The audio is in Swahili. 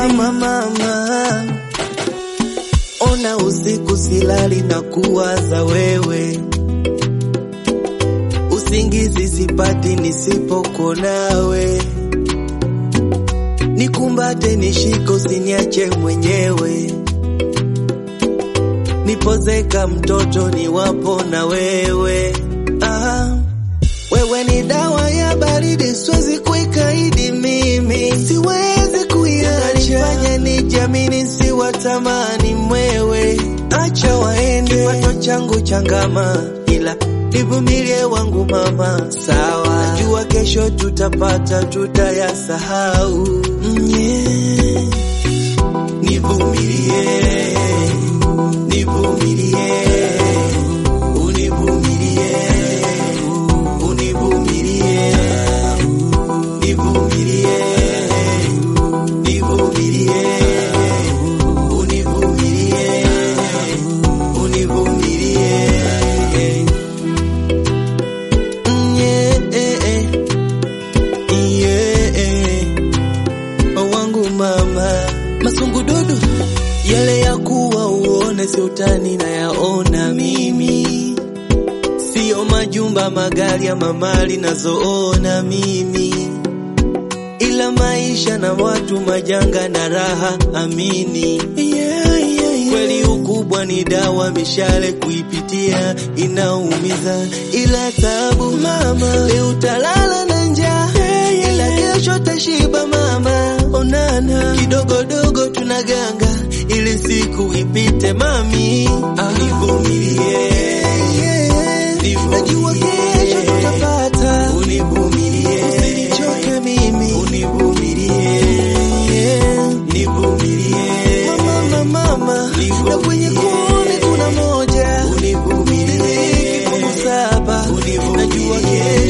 mama, mama, ona usiku silali na kuwaza wewe, usingizi sipati nisipokuwa nawe, nikumbate nishiko, usiniache mwenyewe, nipozeka mtoto niwapo na wewe ah. Wewe ni dawa ya baridi, siwezi kuikaidi mimi, siwezi kuiacha. Fanya nijamini, siwatamani mwewe, acha waende. Kipato changu changama, ila nivumilie wangu mama, sawa. Najua kesho tutapata, tutayasahau. Mm, yeah. Nivumilie, nivumilie, univumilie univumilie, nivumilie, nivumilie, univumilie, univumilie. Mm, yeah, eh, eh. Yeah, eh. wangu mama masungu dudu yale ya kuwa uone si utani na yaona mimi Sio majumba, magari ama mali nazoona mimi, ila maisha na watu, majanga na raha, amini. Yeah, yeah, yeah. Kweli ukubwa ni dawa, mishale kuipitia inaumiza, ila tabu mama, leo utalala na njaa, ila kesho tashiba mama. Onana kidogodogo tunaganga, ili siku ipite mami, ah. Nivumilie Najua kesho tutapata, univumilie, usinichoke mimi, univumilie, nivumilie, mama, mama, na kwenye kumi kuna moja, univumilie, kifungu saba, najua kesho